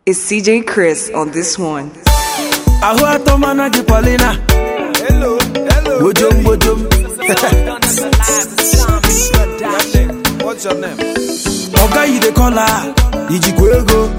It's CJ Chris on this one. ahụ atọ mana gị Paulina Hello, hello. gbojom gbojom What's your name? ọga yi dey call her ijikwa ego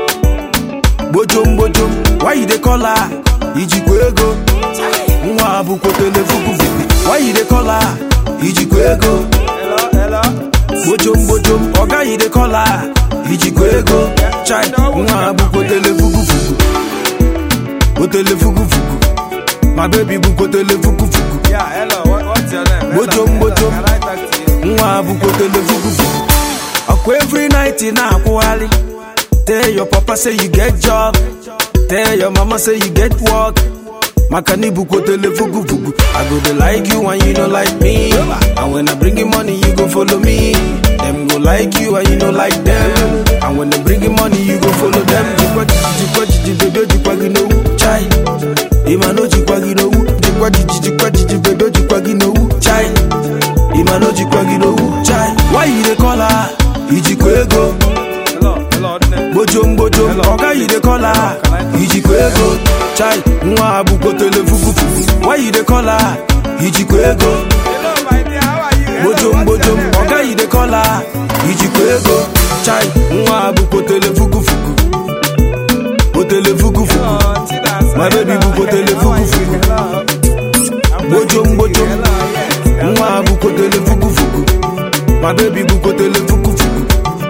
gbojom gbojom why you dey call her ijikwa ego nwa abụkwotele fukufuku why you dey call her ijikwa ego Hello, hello. gbojom gbojom ọga yi dey call her ijikwa ego chai nwa abụkwotele fukufuku kwotele fukufuku my baby bụkwotele fukufuku Yeah, hello. What, what's your name? Hello, Bojom, hello. bojom. Can I talk to you? nwa abụkwotele fukufuku ọkwa every night ị na-akwụgharị tell your papa say you get job tell your mama say you get work maka na ibukwotele fukufuku i go dey like you and you no like me and when i bring you money you go follow me dem go like you and you no like them and when dem bring you money you go follow them jikwa jiji jikwa jiji bebe ojikwa gị n'owu chai ịma na ojikwa gị n'owu jikwa jiji jikwa jiji bebe ojikwa gị n'owu chai ịma na ojikwa gị n'owu chai why you dey call her ijikwa ego Hello, hello. name? gbojom gbojom ọga yi dey call her ijikwa ego chai nwa abụkwotele fukufuku why you dey call her ijikwa ego Hello, my dear. How are you? Hello, gbojom what's your gbojom name? ọga yi dey call her ijikwa ego chai nwa abụkwotele fukufuku kwotele fukufuku Oh, Tidas. My baby Hello, bukotele how are you? fukufuku. Hello. I'm Bojom, fine. bojom. Hello, yes. nwa abụkwotele fukufuku my baby bụkwotele fukufuku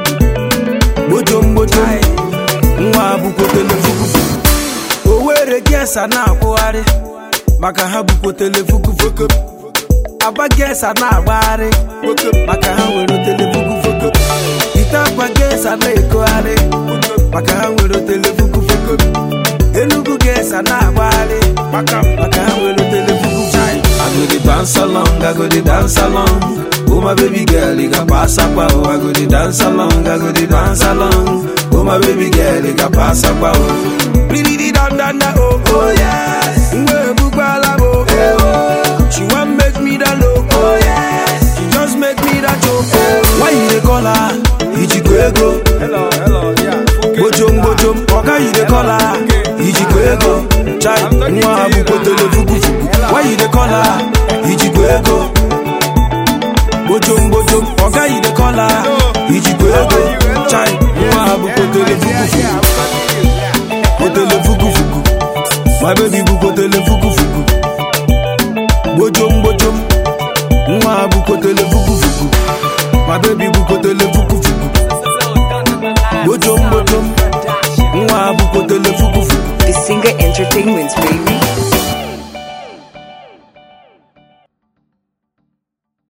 gbojom gbojom nwa abụkwotele fukufuku o were gesa na-akwụgharị maka ha bukwotele fukufuku agba gesa na-agbagharị maka ha nwere otele fukufuku ite akwa gesa na-ekogharị maka ha nwere otele fukufuku enugu gesa na-agbagharị maka maka ha nwere otele fukufuku I go dey dance along, I go dey dance along. Oh my baby girl, you got pass up, oh. I go dey dance along, I go dey dance along. Oh my baby girl, you got pass up, oh. Bidi dan dan da, oh oh yes. Mwe bugbala bo, eh oh. She want make me that low, oh yes. She just make me that joke, oh. Why you dey call her? Ijikwa ego. Hello, hello. Yeah. Okay. gbojom gbojom ọga yi dey call her ijikwa ego chai nwa abụkwotele fukufuku why you dey call her ijikwa ego gbojom gbojom ọga yi dey call her ijikwa ego chai nwa abụkwotele fukufuku kwotele fukufuku my baby bụkwotele fukufuku gbojom gbojom nwa abụkwotele fukufuku my baby bụkwotele fukufuku gbojom gbojom nwa abụkwotele fukufuku The Singer Entertainment, baby.